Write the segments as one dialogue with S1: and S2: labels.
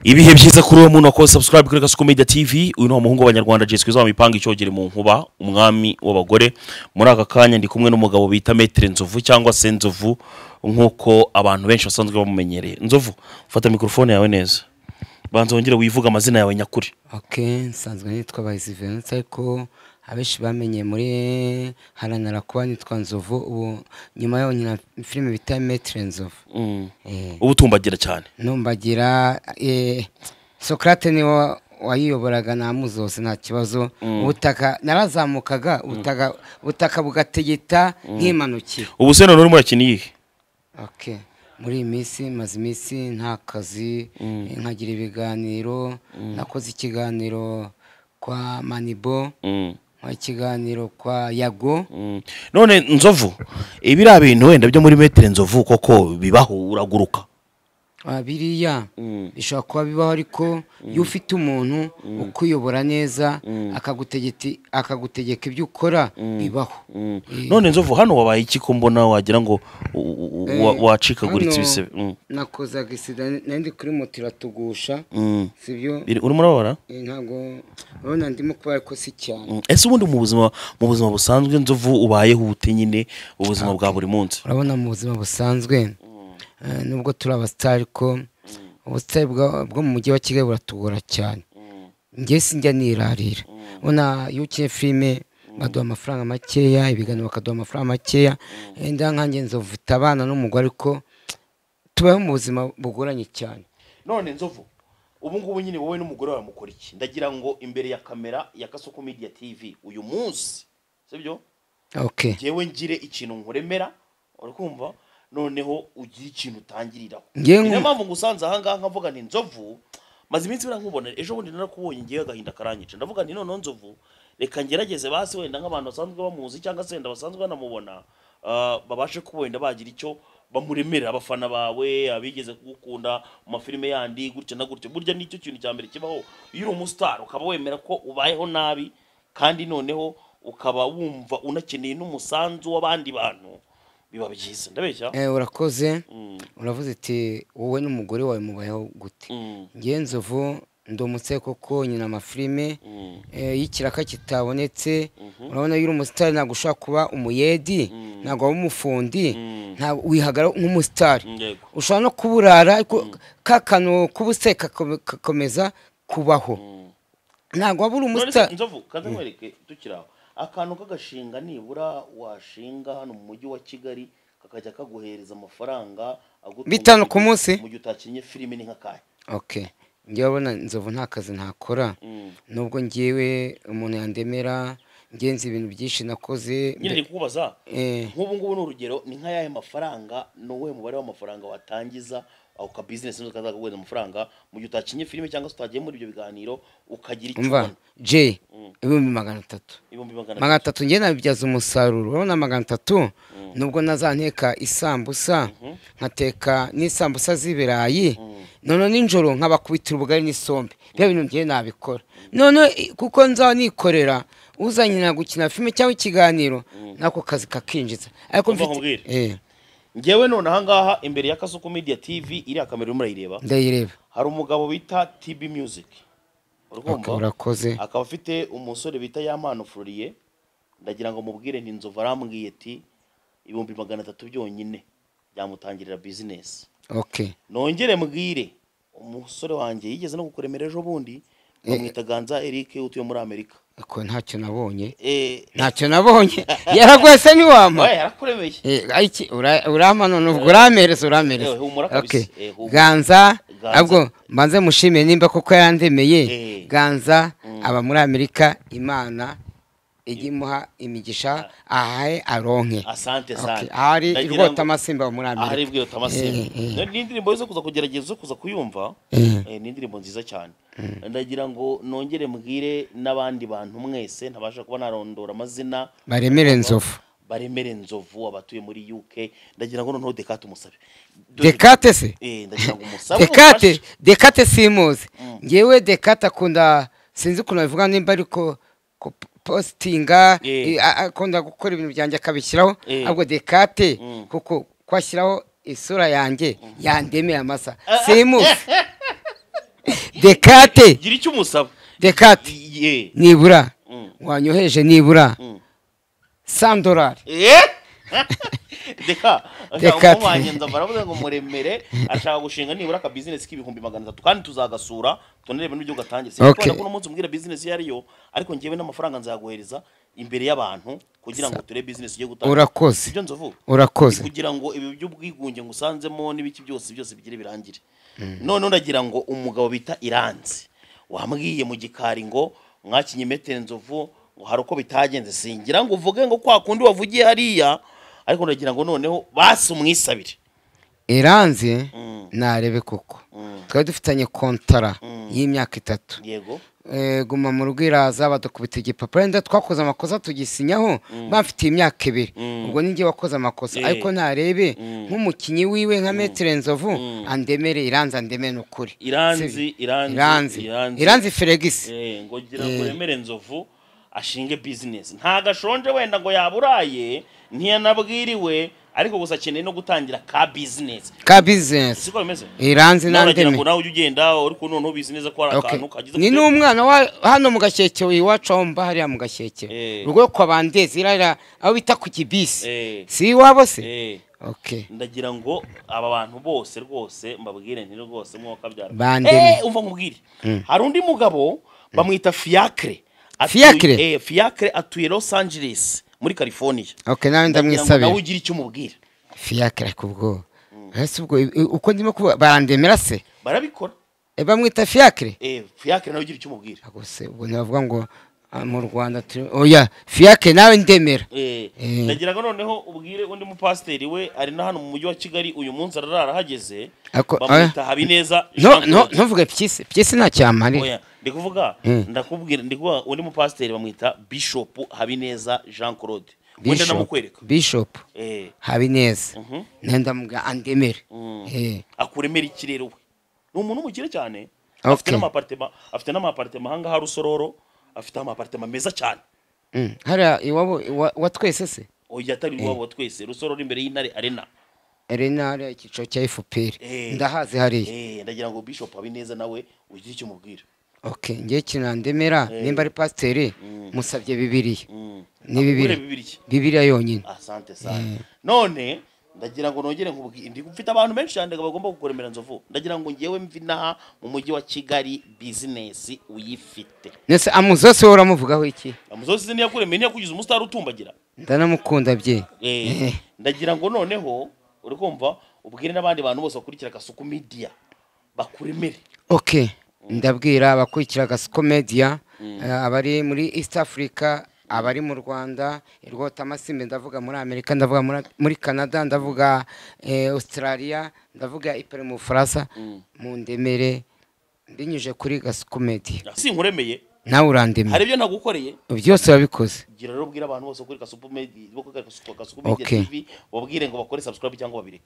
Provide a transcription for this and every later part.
S1: ibihe byiza kuri uwo muntu wakoze sabusikarayibu kuri gasuku media tv uyu ni umuhungu w'abanyarwanda jessica uzaba ipanga icyogere mu nkuba umwami w'abagore muri aka kanya ndi kumwe n'umugabo bita metere nzovu cyangwa se nzovu nk'uko abantu benshi basanzwe bamumenyereye nzovu fata mikorofone yawe neza banza wongere wivuge amazina yawe nyakuri
S2: oke nsanzwe nitwa bayizivenetse ariko abenshi bamenye muri haranara kuba nitwa nzovu ubu nyuma yaho nyina filime bita metere nzovu Eh,
S1: uba utumbagira cyane
S2: numbagira eh, sokarate niwe wa- wayiyoboraga namuzi hose nta kibazo ubutaka narazamukaga ubutaka ubutaka bugategeta nk'imanukira
S1: ubu se none urimo urakina iyihe
S2: okay. muri iyi minsi maze iminsi nta kazi eh, nkagira ibiganiro nakoze ikiganiro kwa manibo
S1: Mm,
S2: nkora ikiganiro kwa yago
S1: mm. none nzovu ibiriya bintu wenda byo muri metere nzovu koko bibaho uraguruka
S2: Ah, biriya bishobora kuba bibaho ariko iyo ufite umuntu ukuyobora neza akagutegeti- akagutegeka ibyo ukora bibaho
S1: Mm.
S2: Eh,
S1: none nzovu hano wabaye iki ko mbona wagira ngo u- u- u- wa-
S2: eh,
S1: wacikaguritse
S2: hano
S1: ibisebe Mm,
S2: nakozaga isida nari ndi kuri moto iratugusha
S1: mm.
S2: sibyo
S1: Biri- urimo urababara
S2: Eh, ntabwo urabona ndimo kubara ko si cyane
S1: Mm. ese ubundi mu buzima mu buzima busanzwe nzovu ubayeho ubute nyine ubuzima bwa buri munsi
S2: urabona mu buzima busanzwe eh, nubwo turi abasitari ko ubusitari bwa- bwo mu mujyi wa kigali buratugora cyane njye sinjya nirarira ubona iyo ukeye filime baduha amafaranga makeya ibiganiro bakaduha amafaranga makeya wenda nkanjye nzovita abana n'umugore ariko tubaho mu buzima bugoranye cyane
S1: none nzovu ubu ngubu nyine wowe n'umugore wawe mukora iki ndagira ngo imbere ya kamera ya kasuku media tv uyu munsi sibyo
S2: okay
S1: ngewe ngire ikintu nkuremera uri kumva noneho ugire ikintu utangiriraho
S2: Ngewe nku-
S1: niyo mpamvu ngusanze ahangaha nkavuga ni nzovu maze iminsi buriya nkubona ejo bundi narakubonye ngewe agahinda karanyica ndavuga nti noneho nzovu reka ngerageze basi wenda nk'abantu basanzwe bamuzi cyangwa se wenda basanzwe banamubona ah, babashe kuba wenda bagira icyo bamuremerera abafana bawe abigeze kugukunda mu mafilime yandi gutya na gutya burya nicyo kintu cya mbere kibaho iyo uri umusitari ukaba wemera ko ubayeho nabi kandi noneho ukaba wumva unakeneye n'umusanzu w'abandi bantu biba byiza ndabeshya
S2: Eh, urakoze
S1: Mm,
S2: uravuze uti wowe n'umugore wawe mubayeho gute
S1: mm,
S2: ngewe nzovu ndi umuseke kuko nyina amafilime
S1: mm,
S2: Eh, iyo ikiraka kitabonetse urabona iyo uri umusitari ntabwo ushobora kuba umuyedi ntabwo waba umufundi
S1: Mm.
S2: ntabwo wihagara nk'umusitari
S1: yego
S2: ushobora no kuburara ariko ka kantu k'ubuse kakome- gakomeza kubaho ntabwo waba uri
S1: None se,
S2: umusitari
S1: nzovu kaze nkwereke tukiri aho akantu k'agashinga nibura washinga hano mu mujyi wa kigali kakajya kaguhereza amafaranga agutunga
S2: Bitanu
S1: mu
S2: ku
S1: gihe-
S2: munsi?
S1: mu gihe utakinnye filime ni nk'akahe
S2: okay ngewe urabona inzovu nta kazi ntakora
S1: Mm.
S2: nubwo ngewe umuntu yandemera ngenzi ibintu byinshi nakoze
S1: nyine ni kukubaza
S2: Eh,
S1: nk'ubu ngubu ni urugero ni nk'ayahe mafaranga ni uwuhe mubare w'amafaranga watangiza ako ka bizinesi neza kazaguhereza amafaranga mu gihe utakinnye filime cyangwa se utagiye muri ibyo biganiro ukagira icyo
S2: umva
S1: ubona
S2: jay ibihumbi magana atatu
S1: ibihumbi magana
S2: magana atatu njye nabibyaza umusaruro urabona magana atatu nubwo nazanteka isambusa nkateka n'isambusa z'ibirayi noneho nijoro nkabakubitira ubugari n'isombe bya bintu njye nabikora noneho i- kuko nzaba nikorera uzanyina gukina filime cyangwa ikiganiro nako kazi kakinjiza ariko
S1: Urumva nkubwire? ngewe none ahangaha imbere ya kasuku media tv iriya kamera urimo urayireba
S2: ndayireba
S1: hari umugabo bita tb music
S2: Okay,
S1: urumva
S2: urakoze
S1: akaba afite umusore bita yamano floriye ndagira ngo mubwire ni inzovu arambwiye ati ibihumbi magana atatu byonyine byamutangirira bizinesi
S2: okay
S1: nongere mbwire umusore wanjye yigeze no kukuremera ejo bundi bamwita ganza eric utuye muri amerika
S2: ariko ntacyo nabonye
S1: Eh,
S2: ntacyo nabonye yaragwese ntiwama
S1: we, yarakuremeye
S2: Eh, ayiki, ura- urampa none ubwo urampereza urampereza
S1: Eh, humura
S2: Okay.
S1: kabisa. Eh, humura.
S2: ganza
S1: Ganza.
S2: ahubwo mbanze mushimire nimba koko yarandemeye
S1: Eh.
S2: ganza aba muri amerika imana ijya imuha imigisha ahaye aronke
S1: asante
S2: Okay,
S1: sana
S2: ahari
S1: Ndagira
S2: irwota
S1: ngo-
S2: amasimba yo muri
S1: ahari
S2: amerika
S1: irwota amasimba
S2: Eh, eh.
S1: Ni- ni indirimbo zo kuza kugerageza zo kuza kuyumva
S2: Eh.
S1: eh, ni indirimbo nziza cyane ndagira ngo nongere mbwire n'abandi bantu mwese ntabasha kuba narondora amazina
S2: baremere nzovu
S1: baremere nzovu abatuye muri uk ndagira ngo noneho dekate umusabe
S2: dekate se
S1: Eh, ndagira ngo umusabe
S2: dekate
S1: umufashe.
S2: dekate simuzi ngewe dekate akunda sinzi ukuntu babivuga nimba ariko ko positinga
S1: Eh.
S2: eh, a- akunda gukora ibintu byanjye akabishyiraho
S1: Eh.
S2: ahubwo dekate
S1: Mm.
S2: kuko kwashyiraho isura yanjye yandemeye amasa simuzi dekate
S1: gira icyo umusaba
S2: dekate
S1: ye
S2: nibura
S1: Mm.
S2: wanyoheje nibura
S1: Mm.
S2: sanu dorari
S1: Eh? Deka,
S2: Deka.
S1: umubanye ndava aravuga ngo muremere ashaka gushinga nibura aka business k'ibihumbi magana atatu kandi tuzagasura tunarebe n'ibyo gatangire. Sinzi
S2: Okay.
S1: kubera ko uno munsi umbwira business iyo ariyo ariko ngewe n'amafaranga nzayaguhereza imbere y'abantu kugira ngo turebe business ugiye gutangira.
S2: urakoze
S1: Ibyo nzovu
S2: urakoze
S1: kugira ngo ibi by'ubwigunge ngusanzemo n'ibiki byose byose bigire birangire noneho ndagira ngo umugabo bita iranzi wambwiye mu gikari ngo mwakinye metero nzovu ngo hari uko bitagenze singira ngo uvuge ngo kwa kundi wavugiye hariya ariko ndagira ngo noneho basi umwisabire
S2: iranze
S1: Mm.
S2: narebe koko
S1: Mm.
S2: twari dufitanye kontara y'imyaka itatu
S1: yego
S2: Eh, guma mu rugo iraza badakubita igipapuro wenda twakoze amakosa tugisinyaho bamfitiye imyaka ibiri
S1: Mm.
S2: ubwo ninjye wakoze amakosa
S1: Eh.
S2: ariko narebe
S1: Mm.
S2: nk'umukinnyi wiwe nka metere nzovu andemere iranze andemere ni ukuri
S1: iranzi
S2: Si-
S1: iranzi
S2: iranzi iranzi feregisi
S1: Eh, ngo gira ngo yemere nzovu ashinge business nta gashonje wenda ngo yaburaye ntiyanabwiriwe ariko gusa akeneye no gutangira ka business
S2: ka bizinesi
S1: siko bimeze
S2: iranze
S1: nawe uragira ngo
S2: n'andemere
S1: nawe ujye ugenda uri kuntu ntubizi neza ko hari
S2: Okay.
S1: akantu kagize
S2: ni n'umwana wa hano mu gashyeke iwacu aho mba hariya mu gashyeke
S1: Eh.
S2: urwo kwa bandezi irara aho bita ku kibisi
S1: Eh,
S2: si iwabo se
S1: eh,
S2: okay
S1: ndagira ngo aba bantu bose rwose mbabwire nti rwose mwo kabyara
S2: Bandeme.
S1: Eh, umva nkubwire hari undi mugabo bamwita Fiacre Atuye-
S2: Fiacre?
S1: eh, Fiacre atuye Los Angeles muri California
S2: okay nawe
S1: Ndagira ngo nawe
S2: ndamwisabira
S1: ugira icyo umubwira
S2: fiyakira ku bwoba ese ubwo i- i- uko ndimo kuvuga barandemera se
S1: barabikora
S2: E, bamwita fiyakire
S1: eh, Fiacre nawe ugira icyo umubwira
S2: Ntabwo se ubwo ntibavuga ngo ah, mu rwanda turi oya fiyakire nawe ndemera
S1: Eh,
S2: Eh.
S1: ndagira ngo noneho ubwire undi mupasiteri we ari na hano mu mujyi wa Kigali uyu munsi ararara ahageze
S2: Ako-
S1: bamwita Habineza
S2: No,
S1: Jean
S2: no,
S1: Claude.
S2: ntuvuge pyisi pyisi ntacyamare
S1: Oya, ndi kuvuga ndakubwira ndi kuvuga undi mupasiteri bamwita Bishop Habineza Jean Claude wenda namukwereka
S2: bishop
S1: eh
S2: habineza
S1: Mhm.
S2: nawe ndamubwira andemere
S1: Mm.
S2: Eh,
S1: akuremera ikirere we ni umuntu w'umukire cyane
S2: Okay.
S1: afite n'amapartema afite n'amapartema hanga hari usororo afite amapartema meza cyane
S2: mm. hariya iwabo iwa- wa twese se
S1: oya atari iwabo wa twese rusororo imbere y'intare arena
S2: rena hariya icyiciro cya efuperi
S1: Eh.
S2: ndahazi hariya
S1: eh ndagira ngo Bishop Habineza nawe ugire icyo umubwira
S2: okay njye kinandemera nimba ari pasiteri musabye bibiriya
S1: Mm.
S2: ni
S1: Akubwire
S2: bibiri
S1: Bibiliya.
S2: bibiriya yonyine
S1: asante sana none ndagira ngo nongere nkubwire ndi mfite abantu benshi cyane bagomba gukoremera nzovu ndagira ngo ngewe mve inaha mu mujyi wa kigali bizinesi uyifite
S2: ndetse amuzose wowe uramuvugaho iki
S1: amuzosi ntiyakuremeye ntiyakugize umusitari utumbagira
S2: ndanamukunda bye
S1: Eh, ndagira ngo noneho uri kumva ubwire n'abandi bantu bose bakurikira gasuku media bakuremere
S2: ok ndabwira abakurikira agasuko media eh, abari muri east africa abari mu rwanda rwotamasimbe ndavuga muri amerika ndavuga muri- muri canada ndavuga eh, australia ndavuga ipere mu bufaransa mu ndemere mbinyuje kuri gasuko media
S1: sinkuremeye
S2: nawe urandemera
S1: hari ibyo nagukoreye
S2: byose wabikoze
S1: gira rero ubwire abantu bose kuri gasuku media bo kuri gasuku gasuku media
S2: Okay.
S1: tv babwire ngo bakore subscribe cyangwa babireke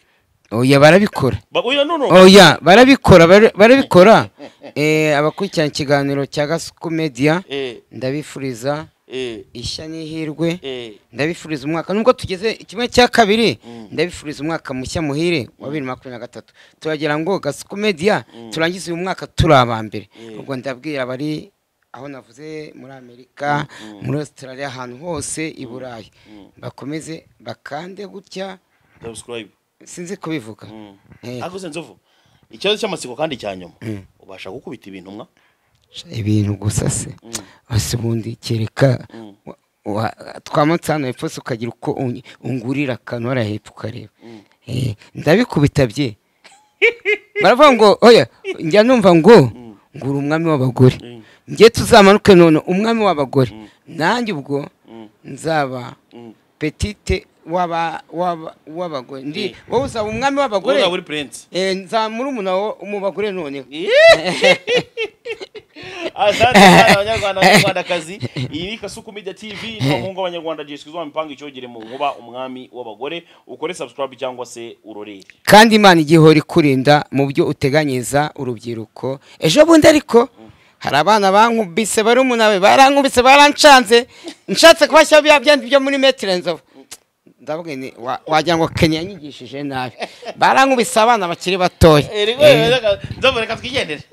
S2: oya barabikora
S1: Ba- oya no no
S2: oya barabikora bara- barabikora Eh, abakurikirana ikiganiro cya gasuku media
S1: eh
S2: ndabifuriza
S1: eh
S2: ishya n'ihirwe
S1: eh
S2: ndabifuriza umwaka nubwo tugeze kimwe cya kabiri ndabifuriza umwaka mushya muhire wa bibiri makumyabiri na gatatu turagira ngo gasuku media turangize uyu mwaka turi aba mbere ubwo ndabwira abari aho navuze muri amerika muri australia ahantu hose i burayi bakomeze bakande gutya
S1: subscribe
S2: sinzi kubivuga Eh,
S1: ariko se nzovu ikibazo cy'amatsiko kandi cya nyuma ubasha gukubita ibintu mwa
S2: ibintu gusa se basi ubundi kereka wa- wa- twamutse hano hepfo se ukagira uko unyi- ungurira akantu hariya hepfo ukareba Eh, ndabikubita bye baravuga ngo oya njya numva ngo ngura umwami w'abagore njye tuzamanuke none umwami w'abagore nanjye ubwo nzaba petite w'aba- w'aba- w'abagore ndi wowe uzaba umwami w'abagore
S1: Uza uri prince
S2: Eh, nzaba murumuna wo- mu bagore noneho
S1: asante sana abanyarwanda n'abanyarwandakazi iyi ni kasuku media tv ni umuhungu w'abanyarwanda jiswe izwa mipanga icyogere mu nkuba umwami w'abagore ukore subscribe cyangwa se urorere
S2: kandi imana igihora ikurinda mu byo uteganyiriza urubyiruko ejo bundi ariko hari abana bankubise barumunawe barankubise barancanze nshatse kubashyiraho bya byandi byo muri metero nzovu ndavuga nti wa- wagira ngo kenya yanyigishije nabi barankubise abana bakiri batoya Eh,
S1: nzaboneka twigendere